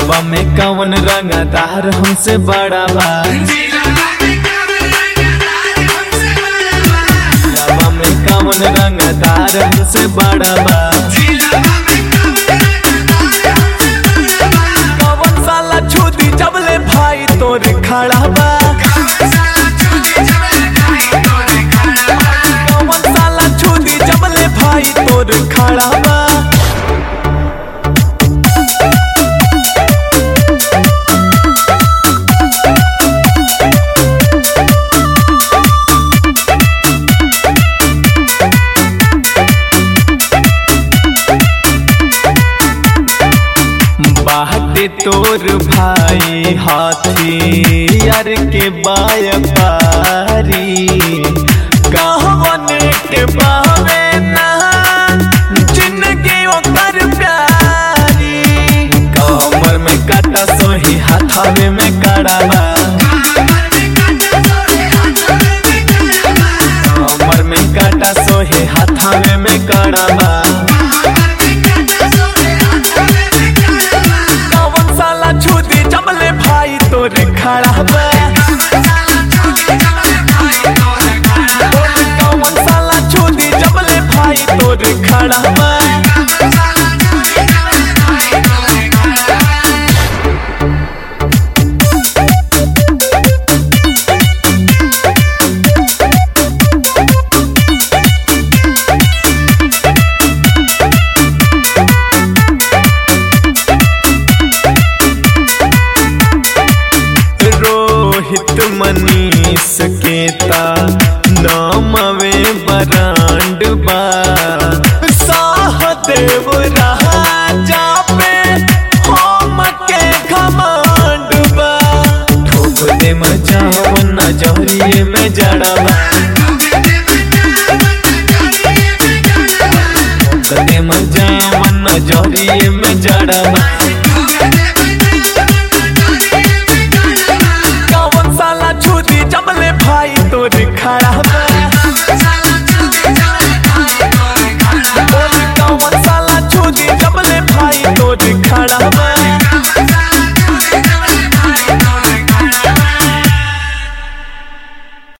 दिलवा में कवन रंगदार हमसे बड़ा बा दिलवा में कवन रंगदार हमसे बड़ा बा कवन साला छुदी जबले भाई तोर खड़ा बा कवन साला छुदी जबले भाई तोर खड़ा बा बाटे तोर भाई हाथी यार के बायपारी कहवन के बावे ना जिंदगी ओकर प्यारी कमर में काटा सोही हाथावे में कड़ावा कमर में काटा सोही हाथावे में कड़ावा कवन साला छुदी जमले भाई तोर खड़ा बा कवन साला छुदी जमले भाई तोर खड़ा बा रोहित मनीष केता नामवे बरांड बा साहदेव राजा पे हम के घमंड बा ठोक दे मचाव नजरिए में जड़वा ठोक दे मचाव नजरिए में जड़वा